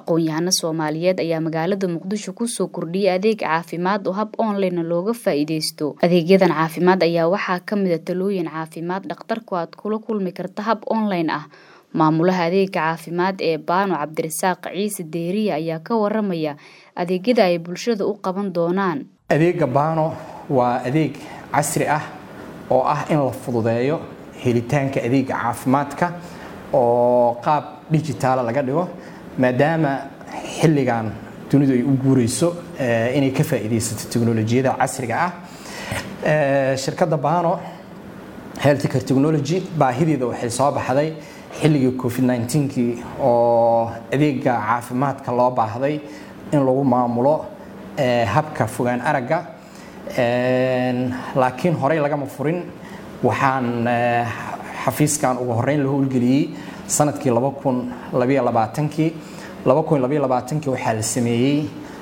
aqoon-yahano soomaaliyeed ayaa magaalada muqdisho kusoo kordhiyay adeeg caafimaad oo hab online looga faa-iideysto adeegyadan caafimaad ayaa waxaa kamid a talooyin caafimaad dhakhtarku aad kula kulmi karta hab online ah maamulaha adeega caafimaad ee baano cabdirasaaq ciise deeriya ayaa ka waramaya adeegyada ay bulshada u qaban doonaan adeega baano waa adeeg casri ah oo ah in la fududeeyo helitaanka adeega caafimaadka oo qaab digitaala laga dhigo maadaama xilligan dunidu ay u guureyso inay ka faa'iidaysato teknolojiyada casriga ah shirkadda baano healthcare technology baahideeda waxay soo baxday xilligii covid 19kii oo adeega caafimaadka loo baahday in lagu maamulo habka fogaan aragga laakiin horey lagama furin waxaan xafiiskan ugu horeyn la howlgeliyey sanadkii kii kii waxaa la sameeyey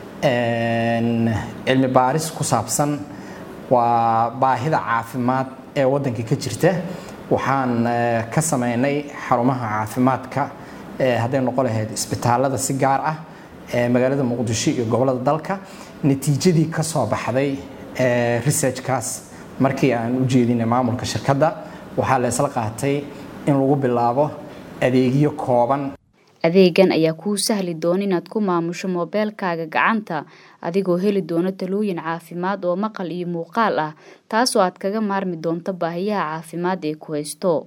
cilmi baaris ku saabsan waa baahida caafimaad ee waddanka ka jirta waxaan ka sameynay xarumaha caafimaadka hadday noqon lahayd isbitaalada si gaar ah magaalada muqdisho iyo gobolada dalka natiijadii ka soo baxday researchkaas markii aan u jeedinay maamulka shirkadda waxaa la isla qaatay in lagu bilaabo adeegyo kooban adeegan ayaa kuu sahli doona inaad ku maamusho moobeelkaaga gacanta adigoo heli doona talooyin caafimaad oo maqal iyo muuqaal ah taasoo aad kaga maarmi doonto baahiyaha caafimaad ee ku haysto